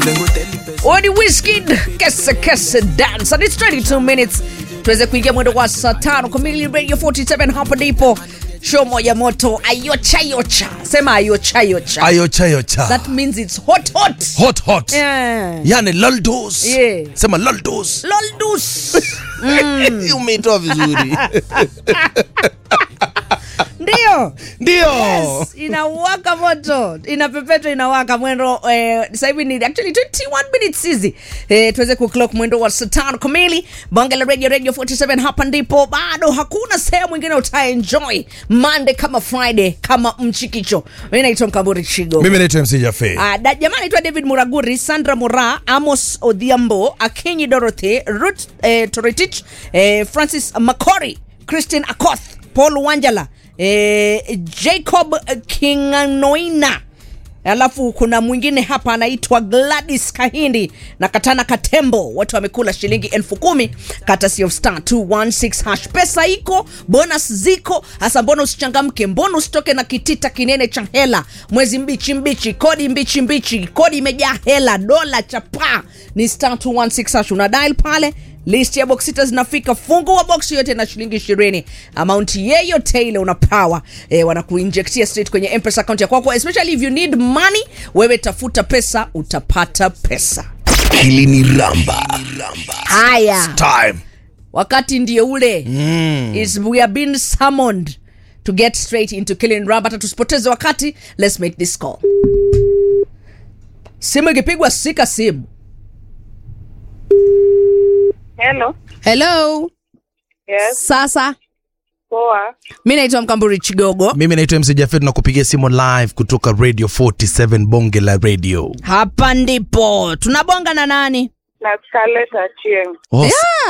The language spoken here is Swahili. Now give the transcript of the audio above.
Odi Wizkid kese kese dance and it's 22 minutes tuweze kuingia mwendo wa saa tano kamili radio 47 hapa ndipo show moja moto ayocha yocha sema ayocha yocha ayocha yocha that means it's hot hot hot hot yeah. yani laldos Yeah. sema laldos loldus umeitoa vizuri ndio ndio Yes, inawaka moto inapepetwa inawaka mwendo eh, sasa hivi ni actually 21 minutes hizi eh, tuweze kuclock mwendo wa saa tano kamili bonge la radio radio 47 hapa ndipo bado hakuna sehemu ingine utaenjoy monday kama friday kama mchikicho mi naitwa mkamburi chigo mimi naitwa mc jafe Uh, da, jamaa anaitwa david muraguri sandra mura amos odhiambo akinyi dorothy rut eh, toretich eh, francis macori christian akoth paul wanjala eh, jacob kinganoina alafu kuna mwingine hapa anaitwa gladys kahindi na katana katembo wote wamekula shilingi elfu kumi kata of star 216 hash pesa iko bonus ziko hasa mbona usichangamke mbona usitoke na kitita kinene cha hela mwezi mbichi mbichi kodi mbichi mbichi kodi imejaa hela dola chapa ni star 216 hash una dial pale list ya box sita zinafika fungua box yote na shilingi ishirini amaunti yeyote ile una power e, wanakuinjektia straight kwenye mpesa account ya kwako especially if you need money wewe tafuta pesa utapata pesa hili ni ramba haya time wakati ndio ule mm. is we are being summoned to get straight into killing ramba hata tusipoteze wakati let's make this call simu ikipigwa sika simu Hello. hello Yes. sasa Poa. mi naitwa mkamburi chigogo mimi naitwa mc jafe tunakupigia simu live kutoka radio 47 bonge la radio hapa ndipo tunabonga na nani Na Scarlett Achieng. oh,